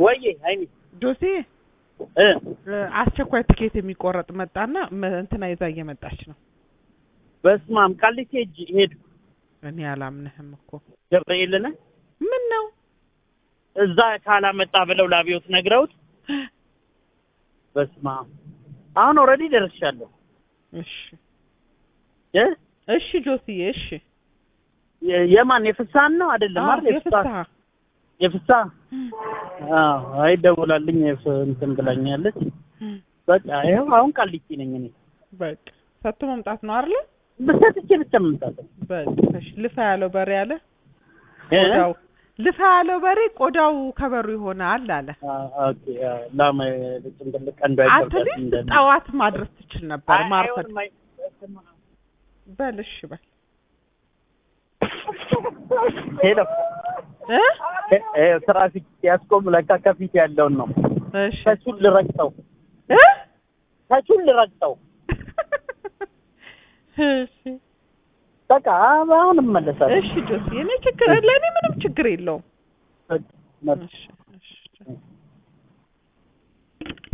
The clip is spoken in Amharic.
ወዬ አይኒ ጆሴ እ እ፣ አስቸኳይ ትኬት የሚቆረጥ መጣና መ- እንትና ይዛ እየመጣች ነው። በስመ አብ ቃሊቲ ሄጅ ሄድ እኔ አላምንህም እኮ ገብርኤልን ምን ነው እዛ ካላመጣ ብለው ላቢዮት ነግረውት በስመ አብ አሁን ኦልሬዲ ደርሻለሁ እሺ እ እሺ ጆስዬ እሺ የ- የማን የፍሳን ነው አይደለም አዎ፣ አይደል የፍሳ የፍስሀ የፍሳ አዎ አይ ደውላልኝ የፍ- እንትን ብላኛለች በቃ ይኸው አሁን ቃሊቲ ነኝ እኔ በቃ ሰጥቶ መምጣት ነው አይደል? ብሰጥቼ ብቻ መምጣት ነው በቃ እሺ ልፋ ያለው በሬ አለ እ? ቆዳው ልፋ ያለው በሬ ቆዳው ከበሩ ይሆናል አለ። አ- ኦኬ አዎ፣ ላም ጭንቅል ቀንዱ አንተ አይቆርጣት ግን ጠዋት ማድረስ ትችል ነበር ማርፈድ። አይሆንም፣ አይ- በል እሺ በል ሄሎ እ እ- እ፣ ትራፊክ ሲያስቆም ለካ ከፊት ያለውን ነው እሺ ከቹን ልረግጠው እ ከቹን ልረግጠው እሺ በቃ አሁን እመለሳለሁ እሺ ጆሲ እኔ ችግር ለእኔ ምንም ችግር የለውም። በቃ፣ መጣሁ። እሺ እሺ